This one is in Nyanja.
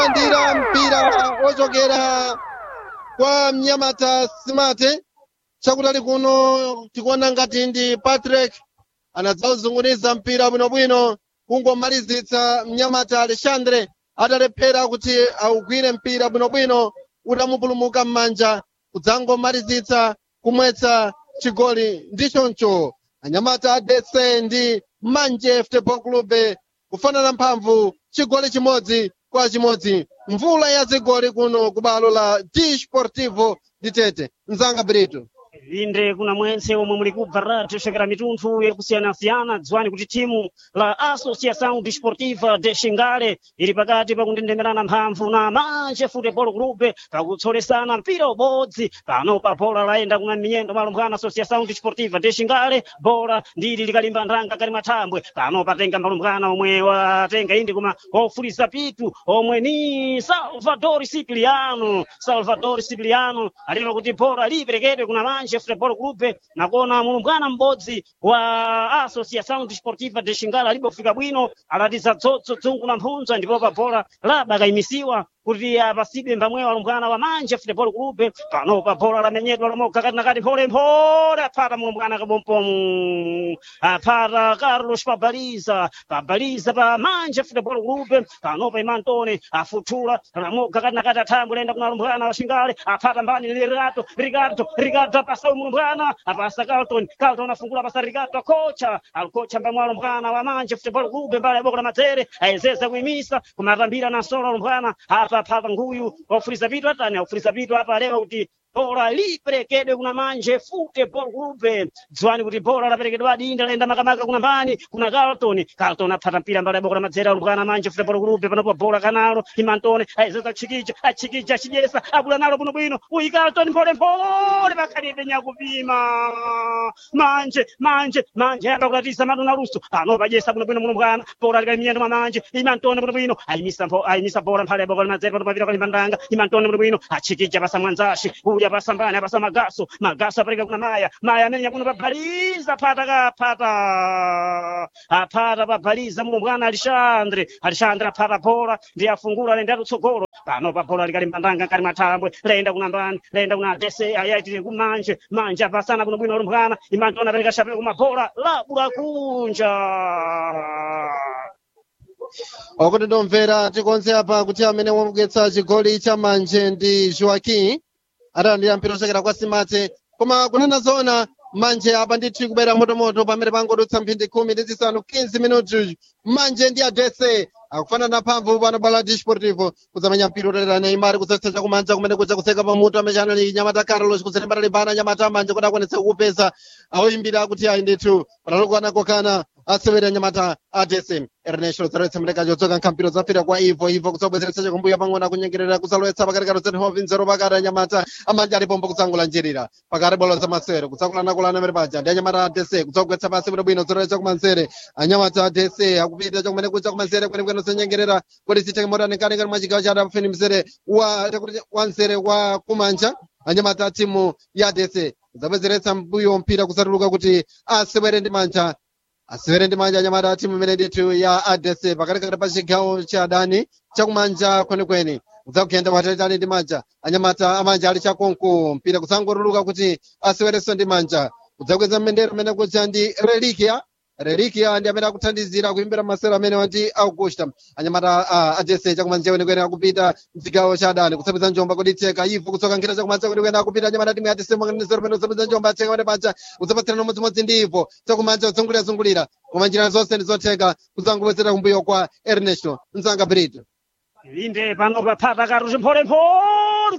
ndira mpira ochokera kwa mnyamata simate chakutali kuno tikuona ngati ndi patrick anadzauzunguniza mpira bwinobwino kungomalizitsa mnyamata alexandre atalephera kuti augwire mpira bwinobwino utamupulumuka m'manja kudzangomalizitsa kumwetsa chigoli ndichoncho anyamata adese ndi manje futebol club kufanana mphamvu chigoli chimodzi kwa chimodzi mvula ya zigoli kuno ku balo la desportivo ditete mzanga brito inde kuna mwense omwe muli kubva radio chokera mitunthu yakusiyana-siyana dziwani kuti timu la associação desportiva de xingale ili pakati pakundendemerana mphamvu na manje futebol club pakutsolesana mpira ubodzi pano pa bola layenda kuna miyendo malumbwana associação desportiva de xingale bola ndili likalimba nthanga kali mathambwe pano patenga malumbwana omwe watenga indi kuma ofulisa pitu omwe ni salvador siciliano salvador siciliano alima kuti bola liperekedwe kuna manje futebol club nakona mulumbwana m'bodzi wa associação desportiva de xingale alibofika bwino alatiza dzotso dzungu na mphunza ndipo pa bola laba kayimisiwa kuti apasidwe mbamweyo alumbwana wa manje futebol club pano pa bola lamenyedwa lomoka kati nakati mpholemphole aphata mulumbwana kabompomu aphata carlos pabaliza pabaliza pa manje futebol club pano pa imantone afuthula lamoka kati nakati athambwe lenda kuna alumbwana wa xingale aphata mbani ni rigato rigato rigato apasa mulumbwana apasa carlton carlton afungula pasa rigato kocha alkocha mbamwe alumbwana wa manje futebol club mbali ya boko la matere ayezeza kuimisa kumatambira na solo alumbwana apa phapa nguyu ofuriza vitu atani aufuriza vitu apa leo kuti bora liperekedwe kuna manje futebol club dziwani kuti bora laperekedwa adinda laenda makamaka kuna mbani kuna carlton carlton aphata mpira mbali ya boko la madzera alumbwana manje futebol club panopo bora kanalo imantone ayezeza kuchikicha achikicha achidyesa abula nalo bwinobwino uyi carlton mpholemphole pakhalibe nyakupima manje manje manje ayamba kulatisa matu na luso pano padyesa bwinobwino mulumbwana bora likamiyendo mwa manje imantone bwinobwino ayimisa mpho- ayimisa bora mphale ya boko la madzera pano pavira kalimbandanga imantone bwinobwino achikicha pasa mwanzashi uya pasa mbani apasa magaso magaso apereka kuna maya maya amenya kuno pabhaliza phata kaphata aphata pabhaliza mulumbwana alexandre alexandre aphata bhola ndi afungula lenda lutsogolo pano pa bhola likalimbandanga nkali mathambwe lenda kuna mbani lenda kuna dese ayaitire kumanje manje apasana bwinobwino lumbwana imantone apereka shapelo kumabhola labula kunja okuti ndomvera tikonze apa kuti amene wamugwetsa chigoli cha manje ndi joaquim atalandira mpira ochokera kwa simate koma kunena zoona manje apa ndithu kubera motomoto pamene pangodutsa mphindi khumi ndi zisanu 15 minuti manje ndi adese akufanana mphamvu pano bala desportivo kuzamenya mpira utalera neimari kusetsa chakumanja kumene kuja kuseka pamutu amechano ni nyamata carlos kuzelembera limbana nyamata manje kuti akwanitsa kukupeza awoyimbira kuti ayi ndithu patalokwana kokana asewera nyamata adese ernesto zalowetsa mleka chotsoka nkhambiro zafira kwa ivo ivo kudzabwezeretsa chakumbuya pang'ono akunyengerera kuzalowetsa pakati ka rosenhoven zero pakati anyamata amanja alipombo kutsangula njirira pakati bolo za masewero kutsakulanakulana mere paja ndi anyamata adese kudzagwetsa pasi bwinobwino zalowetsa kumanzere anyamata adese akupita chakumene kucha kumanzere kwenekwene zenyengerera kuti siteke motanikani mwa chigawo cha adafeni mzere wa takuti wa mzere wa kumanja anyamata a timu ya adese kudzabwezeretsa mbuyo mpira kusatuluka kuti asewere ndi manja asewere ndi manja anyamata a timu imene ndithu ya adese pakatikati pa chigawo cha adani chakumanja kwenikweni kudzakuyenda patalitali ndi manja anyamata amanja ali chakonko mpira kusangotuluka kuti asewerenso ndi manja kudzakweza mmendero amene kucha ndi relikia relikia ndi amene akuthandizira kuimbira masewero amene wati augusta anyamata a adese chakumanja kwenikweni akupita mchigawo cha adani kusapeza njomba kuditseka ivo kutsoka nkhira chakumanja kwenikweni akupita anyamata timu ya adese mwakanizero pene kusapeza njomba atseka pene paja kudzapatsirana umodzimodzi ndi ivo chakumanja kudzungulira-zungulira koma njira zonse ndi zotheka kudzangobwezera kumbuyo kwa ernesto mzanga brito inde pano paphata karuzi mpholemphole